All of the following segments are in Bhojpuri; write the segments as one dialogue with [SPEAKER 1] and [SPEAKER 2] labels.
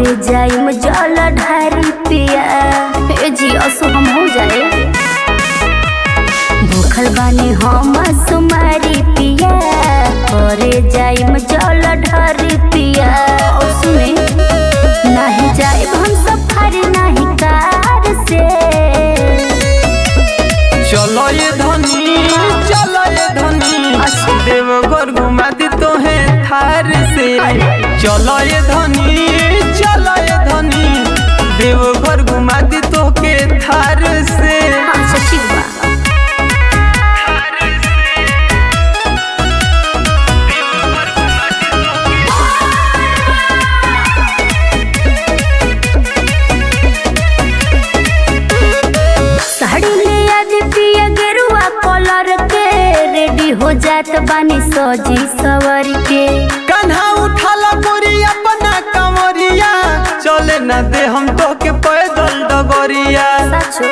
[SPEAKER 1] करे जाइम जल ढारी पिया ए जी असो हम हो जाए भूखल बानी हम सुमारी पिया करे जाइम जल ढारी पिया और सुने नहीं जाए हम सफर नहीं कार से
[SPEAKER 2] चलो ये धनी चलो ये धनी
[SPEAKER 1] अच्छा।
[SPEAKER 2] देवघर घुमा दी तो है थार से
[SPEAKER 1] अरे।
[SPEAKER 2] चलो ये धनी चलो ये धनी देवघर घुमा दी तो के थार से
[SPEAKER 1] अच्छा ठीक बा साड़ी ले आज पिया गेरुआ कलर के रेडी हो जात बानी सजी सवर के
[SPEAKER 2] कन्हा उठाला गोरी अपना कमरिया चले न दे हम तो के पैदल डगरिया
[SPEAKER 1] सचो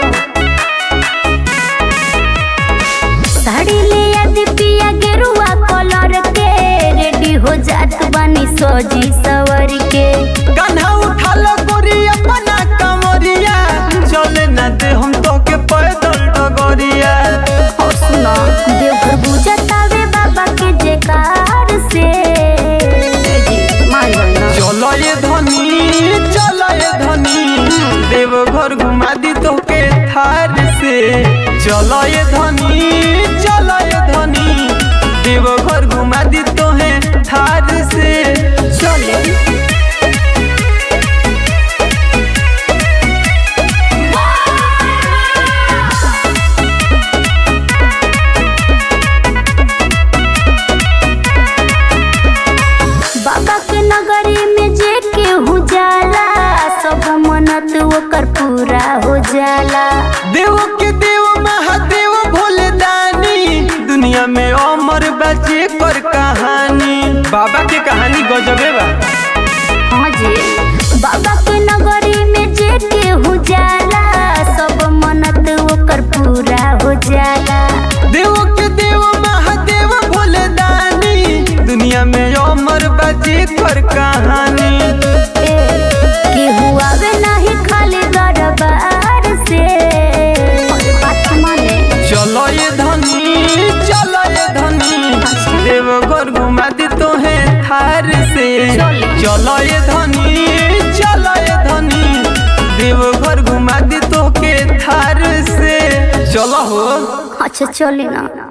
[SPEAKER 1] साड़ी ले आज पिया गेरुआ कलर के रेडी हो जात बानी सजी सवर के
[SPEAKER 2] कन्हा उठाला गोरी अपना कमरिया चले न दे हम तो के पैदल डगरिया
[SPEAKER 1] और सुना देवघर बुझतावे बाबा के जयकार से मान लेना
[SPEAKER 2] चलो ये धनी चलो ये धनी देवघर घुमा दी तो के थार से चलो ये धनी चलो ये धनी देवघर घुमा दी तो है थार से
[SPEAKER 1] चले बाबा के नगरी में जे केहू जाला सब मनत ओकर पूरा हो जाला
[SPEAKER 2] देव के देव महादेव भोले दानी दुनिया में अमर बचे कर कहानी बाबा के कहानी गजबे बा
[SPEAKER 1] हाँ जी बाबा के नगरी में जे केहू जाला सब मनत ओकर पूरा हो जाला
[SPEAKER 2] देव के देव महादेव भोले दानी दुनिया में अमर बचे कर कहानी
[SPEAKER 1] ए, केहू आवे नहीं खाली दरबार से अरे बात माने
[SPEAKER 2] चलो ये धनी चलो ये धनी देवघर घुमा दी तो है थार से
[SPEAKER 1] चले।
[SPEAKER 2] चलो ये धनी चलो ये धनी देवघर घुमा दी तो के थार से चलो हो
[SPEAKER 1] अच्छा चली ना